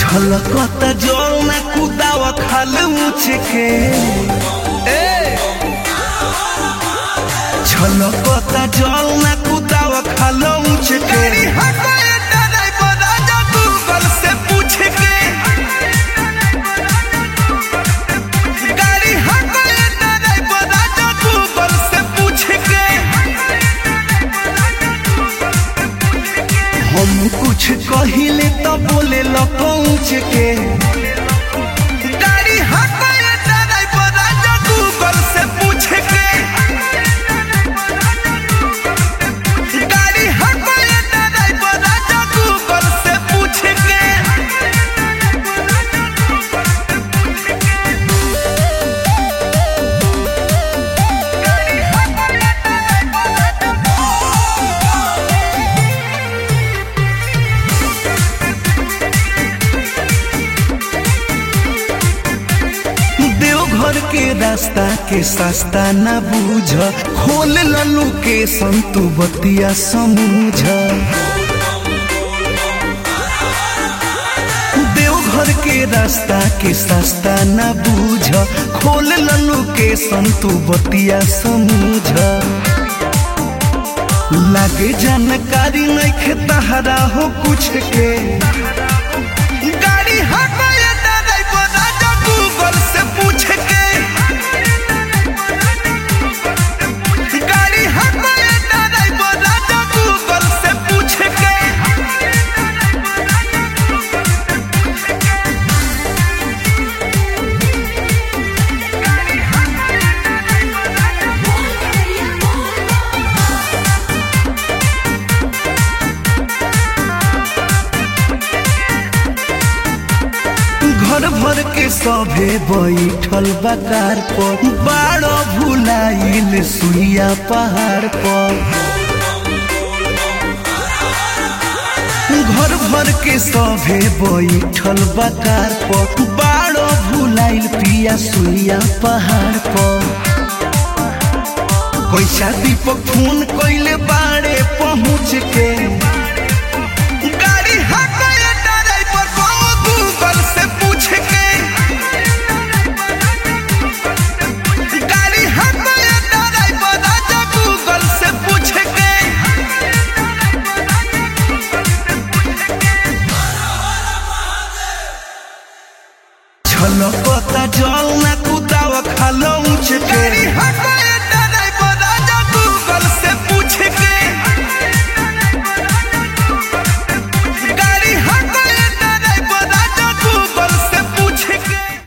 छलकता जल ना कुदाव खाल ऊँच के ए छलकता जल ना कुदाव खाल ऊँच के गूगल से पूछ के गाड़ी हटाए ड्राइवर राजा गूगल से पूछ के हम कुछ कहिले तो बोले ल पहुँच के गाड़ी हटाए ड्राइवर राजा गूगल से पूछ के गाड़ी हटाए ड्राइवर राजा गूगल से पूछ के देवघर के रास्ता के सस्ता न बूझ खोल ललू के संतु बतिया समूझ देवघर के रास्ता के सस्ता न बूझ खोल ललू के संतु बतिया समूझ लागे जानकारी नहीं तहरा हो कुछ के गाड़ी हटाए ड्राइवर राजा गूगल से पूछ के गाड़ी हटाए ड्राइवर राजा गूगल से पूछ के घर भर के सभे बैठल बकार पर बाड़ो भुलाइल सुइया पहाड़ पर घर भर के सभे बैठल बकार पर बाड़ो भुलाइल पिया सुइया पहाड़ पर कैसा दीपक फोन कैले बाड़े पहुँच के गाड़ी हटाए ड्राइवर को गूगल से पूछ के गाड़ी हटाए ड्राइवर राजा गूगल से पूछ के छलकता जल ना कुदाव खाल ऊँच के